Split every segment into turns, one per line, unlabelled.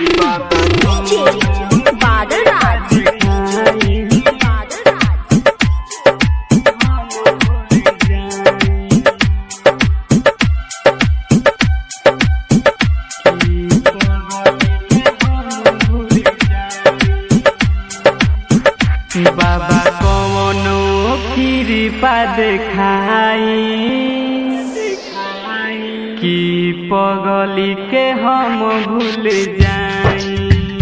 DJ Badal Raj. Badal Raj.
बाबा कवनो कृपा देखाई कि पगली के हम भूल जाई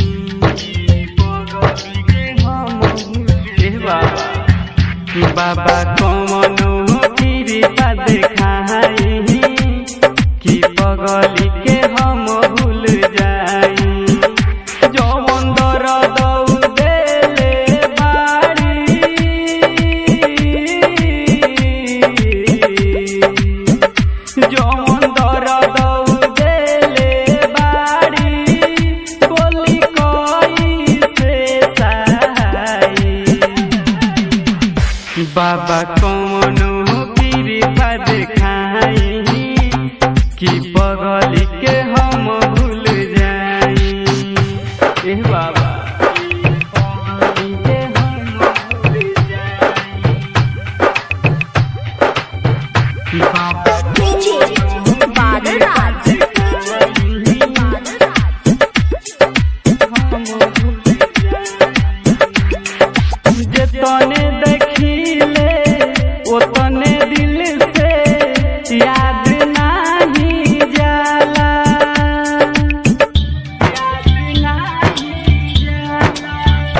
ए बाबा बाबा कवनो कृपा देखाई कि पगली के हम भूल जाई जवन दर्द देले बाड़ी जवन दर्द देले बाड़ी बोली कोई से सहाई बाबा कौनो कृपा देखाई कि पगली के हम भूल जाई ए बाबा पगली के हम भूल जाई। बाबा
DJ Badal Raj. Badal Raj.
जतने देखिले ओतने दिल से याद नाही जाला याद नाही जाला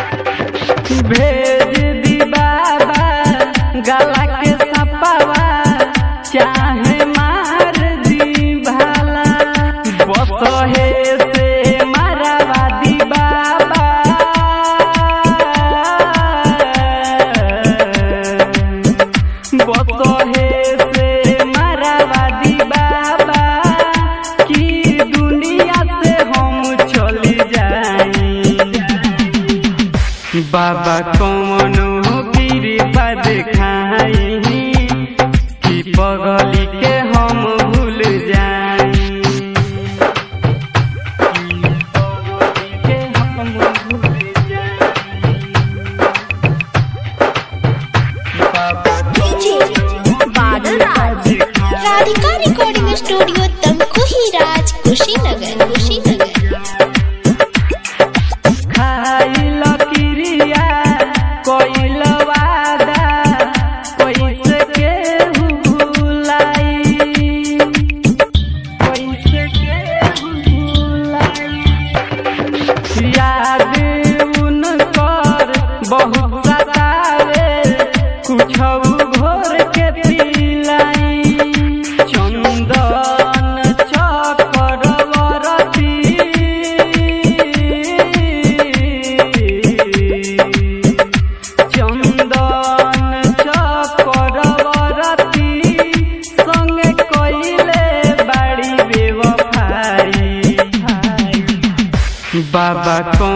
भेज दी बाबा गला के सपावा चाहे मार दी भाला बसहे से मारवा दी बाबा बसहे से मारवा दी बाबा कि दुनिया से हम चली जाई बाबा कौनो कृपा देखाई कि पगली के हम भूल जाई कि पगली के हम भूल जाई। बाबा
DJ Badal Raj.
Radhika recording studio Tamkuhi Raj Kushinagar Kushinagar
खाइल क्रिया कोइल वादा कैसे केहू भुलाई कैसे केहू भुलाई याद उनकर बहुत सतावे कुछौ घोर के पिलाई चंदन चक्रवर्ती चंदन चक्रवर्ती संगे कइले बाड़ी बेवफाई बाबा कौन